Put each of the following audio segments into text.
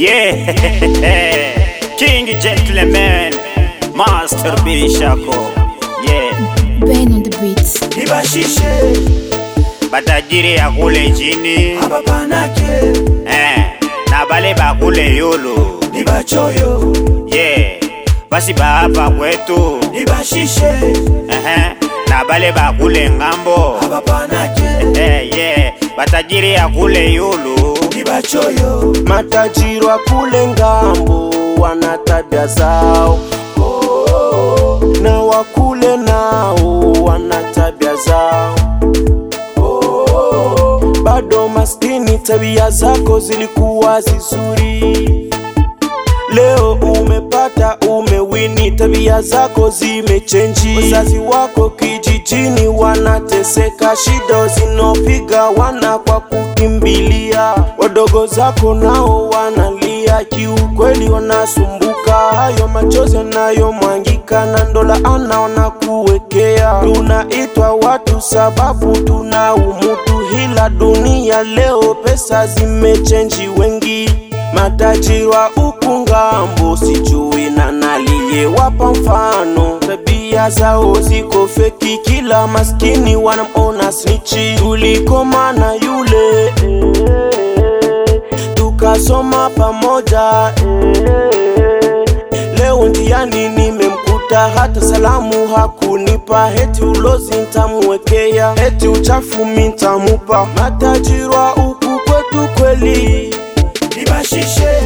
Yeah, King Gentleman, Master B Shako. Yeah, Ben on the beats. nibashishe batajiri ya kule chini hapa panake eh, na bale bakule yulu nibachoyo yeah, basi bahapa kwetu nibashishe eh, na bale bakule ngambo hapa panake eh, yeah, batajiri ya kule yulu nibachoyo Matajiri wa kule ngambo wana tabia zao, na wakule nao wana tabia zao. Bado maskini, tabia zako zilikuwa zizuri. Leo umepata, umewini, tabia zako zimechenji. Wazazi wako kijijini wanateseka, shida zinopiga wana kwa kukimbilia. Wadogo zako nao wanalia, kiukweli wanasumbuka. Hayo machozi yanayomwangika na ndo laana wanakuwekea. Tunaitwa watu sababu tuna umutu, hila dunia leo pesa zimechenji wengi matajiri wa huku ngambo sijui na naliyewapa mfano tabia zao ziko feki kila maskini wanamona snichi tulikoma na yule tukasoma pamoja leo njiani nimemkuta hata salamu hakunipa heti ulozi ntamuwekea heti uchafu mintamupa matajiri wa huku kwetu kweli nibashishe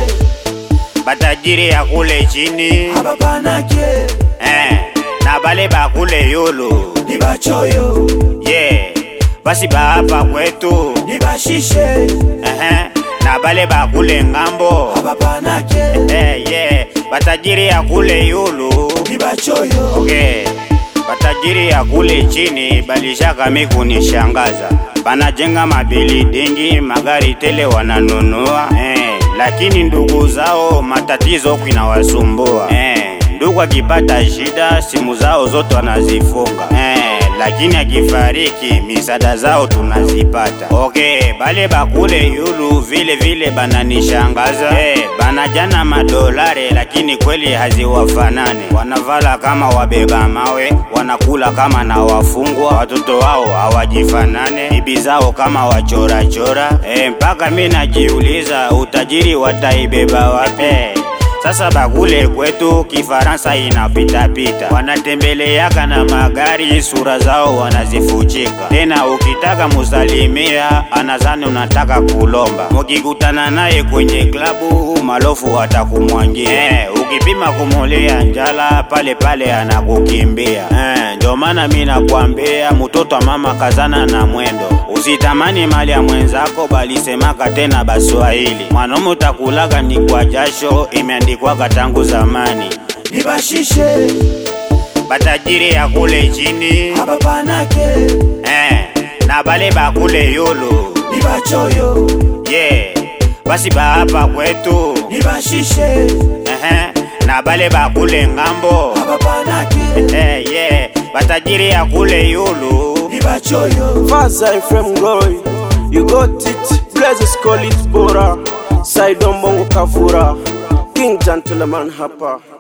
batajiri ya kule chini hapa panake eh, na bale bakule yulu nibachoyo yeah, basi bahapa kwetu nibashishe eh, na bale bakule ngambo hapa panake eh, yeah, batajiri ya kule yulu nibachoyo okay. batajiri ya kule chini balishaka mikunishangaza banajenga mabilidingi magari tele wananunua eh, lakini ndugu zao matatizo kwinawasumbua eh, ndugu akipata shida simu zao zote wanazifunga eh, lakini akifariki misada zao tunazipata okay, bale bakule yulu vile vile bananishangaza eh, banajana madolare lakini kweli haziwafanane wanavala kama wabeba mawe wanakula kama na wafungwa watoto wao hawajifanane bibi zao kama wachorachora eh, mpaka mi najiuliza utajiri wataibeba wapi sasa bakule kwetu kifaransa inapitapita, wanatembeleaka na magari, sura zao wanazifuchika. Tena ukitaka musalimia, anazani unataka kulomba. Mukikutana naye kwenye klabu, malofu atakumwangia. Eh, ukipima kumulia njala, pale pale anakukimbia. Eh, ndio maana mi nakwambia mtoto wa mama kazana na mwendo, usitamani mali ya mwenzako, balisemaka tena Baswahili, mwanaume utakulaga ni kwa jasho, imeandikwaga tangu zamani. nibashishe Batajiri ya kule chini hapa panake eh, na bale bakule yulu nibachoyo yeah, basi bahapa kwetu nibashishe eh, na bale bakule ngambo hapa panake eh, yeah, batajiri ya kule yulu nibachoyo Faza Ephraim Glory, you got it. Blessings call it Bora. Side on Bongo Kavura. King Gentleman hapa.